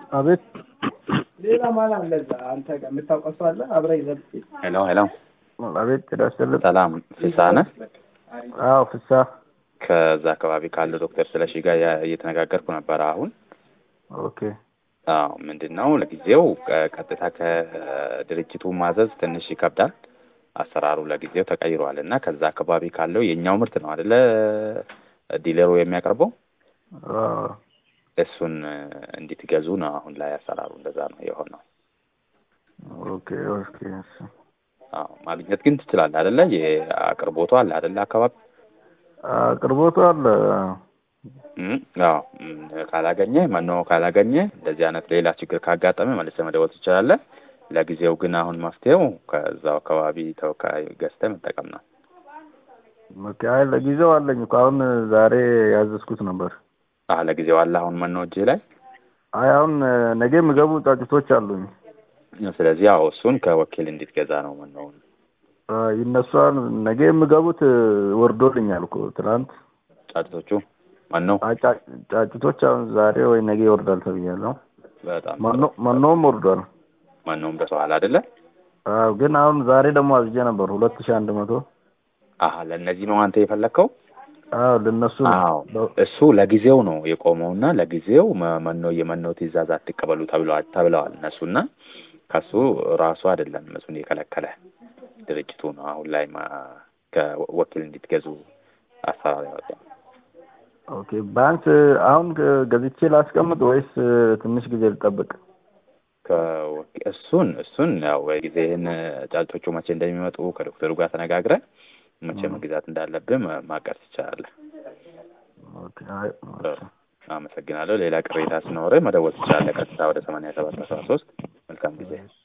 አቤት ሌላ ማን አለ እዛ አንተ ጋር የምታውቀው ሰው አለ አብረህ ይዘህ ሄሎ ሄሎ፣ አቤት ጤና ይስጥልኝ። ሰላም ፍስሀ ነህ? አዎ ፍስሀ ከዛ አካባቢ ካለው ዶክተር ስለሺ ጋር ያ- እየተነጋገርኩ ነበረ። አሁን ኦኬ አዎ፣ ምንድን ነው ለጊዜው ቀ- ቀጥታ ከድርጅቱ ማዘዝ ትንሽ ይከብዳል። አሰራሩ ለጊዜው ተቀይሯል እና ከዛ አካባቢ ካለው የእኛው ምርት ነው አይደለ ዲለሩ የሚያቀርበው አዎ እሱን እንድትገዙ ነው አሁን ላይ አሰራሩ እንደዛ ነው የሆነው። ኦኬ ኦኬ እሺ። አዎ ማግኘት ግን ትችላለህ አይደለ? የአቅርቦቱ አለ አይደለ አካባቢ አቅርቦቱ አለ። እም፣ አዎ እም፣ ካላገኘ መኖ ካላገኘ እንደዚህ አይነት ሌላ ችግር ካጋጠመ መልሰህ መደወል ትችላለህ። ለጊዜው ግን አሁን መፍትሄው ከዛው አካባቢ ተወካይ ገዝተህ መጠቀም ነው። ኦኬ አይ ለጊዜው አለኝ እኮ አሁን ዛሬ ያዘዝኩት ነበር። አህ ለጊዜው አለ አሁን መኖ እጅህ ላይ። አይ አሁን ነገ የሚገቡ ጫጭቶች አሉኝ። ስለዚህ ያው እሱን ከወኪል እንድትገዛ ነው መኖውን። አይ ይነሷል። ነገ የሚገቡት ወርዶልኛል እኮ ትናንት። ጫጭቶቹ መኖ አይ ጫ- ጫጭቶች አሁን ዛሬ ወይ ነገ ይወርዳል ተብያለሁ። በጣም መኖ መኖም ወርዷል። መኖም ደርሰዋል አይደለ? አዎ ግን አሁን ዛሬ ደግሞ አዝጄ ነበር ሁለት ሺህ አንድ መቶ አህ ለእነዚህ ነው አንተ የፈለግከው? አዎ ለነሱ ነው። አዎ በ- እሱ ለጊዜው ነው የቆመውና ለጊዜው መ- መኖ የመኖ ትእዛዝ አትቀበሉ ተብለዋል ተብለዋል እነሱና ከሱ ራሱ አይደለም እሱን የከለከለ ድርጅቱ ነው አሁን ላይ ማ- ከወኪል እንድትገዙ አሰራር ያወጣው። ኦኬ ባንክ አሁን ገዝቼ ላስቀምጥ ወይስ ትንሽ ጊዜ ልጠብቅ? ከወኪ- እሱን እሱን ያው ጊዜህን ጫጭቶቹ መቼ እንደሚመጡ ከዶክተሩ ጋር ተነጋግረህ መቼ መግዛት እንዳለብህ ማ- ማቀድ ትችላለህ። ኦኬ አይ ኦኬ። አመሰግናለሁ። ሌላ ቅሬታ ሲኖርህ መደወል ትችላለህ። ቀጥታ ወደ ሰማንያ ሰባት አስራ ሶስት መልካም ጊዜ